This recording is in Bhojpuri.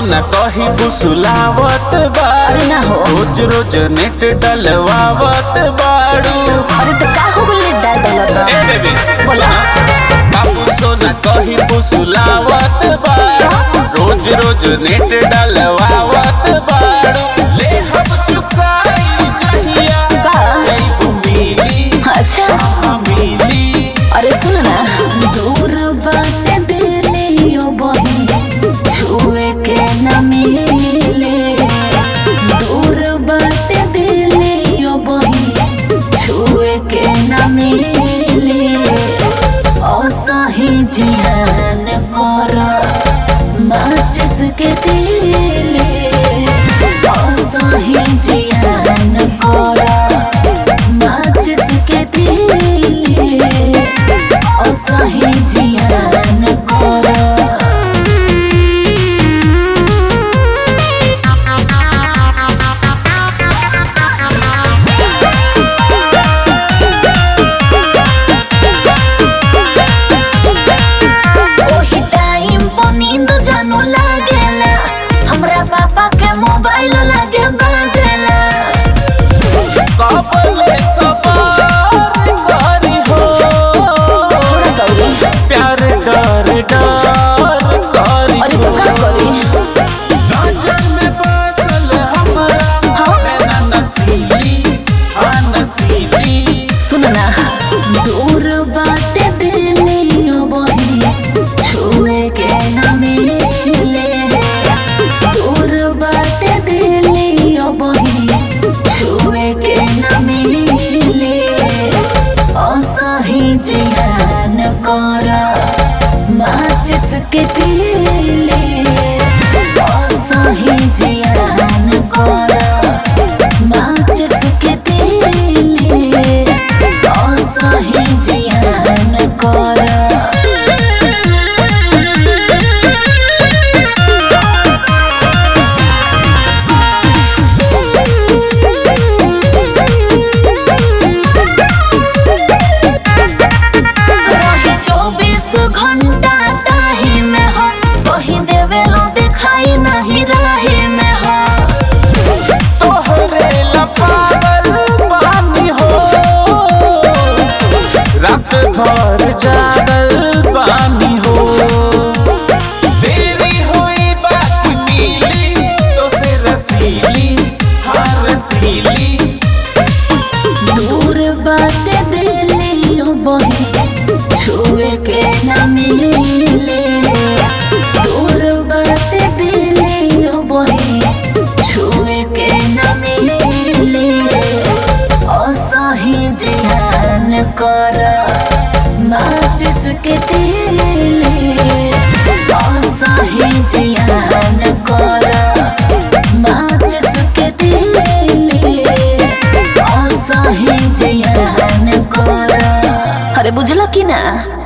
सोना कही बुसुलावत बाड़ू अरे ना हो रोज रोज नेट डलवावत बाड़ू अरे तो का हो गइल डाल ए बेबी बोला। बाबू सोना कही बुसुलावत बाड़ू रोज रोज नेट डलवावत बाड़ू ले हम चुकाई जहिया का? जैबू मिली अच्छा हाँ मिली अरे सुन ना दूर बाटे दिली ओ बही छुए के न मिले दूर बाटे दिली ओ बही छुए के न मिले असही जिहान कर माचिस के दिले असही जिहान कर माचिस के दिले असही जियान कर ओही टाइम पर नींद जानू लागेला हमरा पापा के मोबाइल लागे बाजेला कबले सवार करी हो थोड़ा सौरी प्यार डर डर करी अरे तो का करी नजर में बसल हमरा हाँ? नैना नसीली हाँ नसीली सुन ना दूर बाटे दिली ओ बही छुए के न मिले दूर बाटे दिली ओ बही छुए के न मिले असही जिहान कर माचिस के दिले असही जिहान कर माचिस के दिले असही जिहान कर रहे चौबीस घंटा ताही में हो कही देवे लो दिखाई नहीं राही में हो तोहरे ला पागल पानी हो रात भर जागल पानी हो देरी हुई बात मिली तो से रसीली हाँ रसीली दूर बाटे दिली ओ बही छुए के न मिले दूर बाटे दिली ओ बही छुए के न मिले असही जिहान कर माचिस के दिले असही जिहान कर माचिस के दिले असही जियान कर अरे बुझल कि ना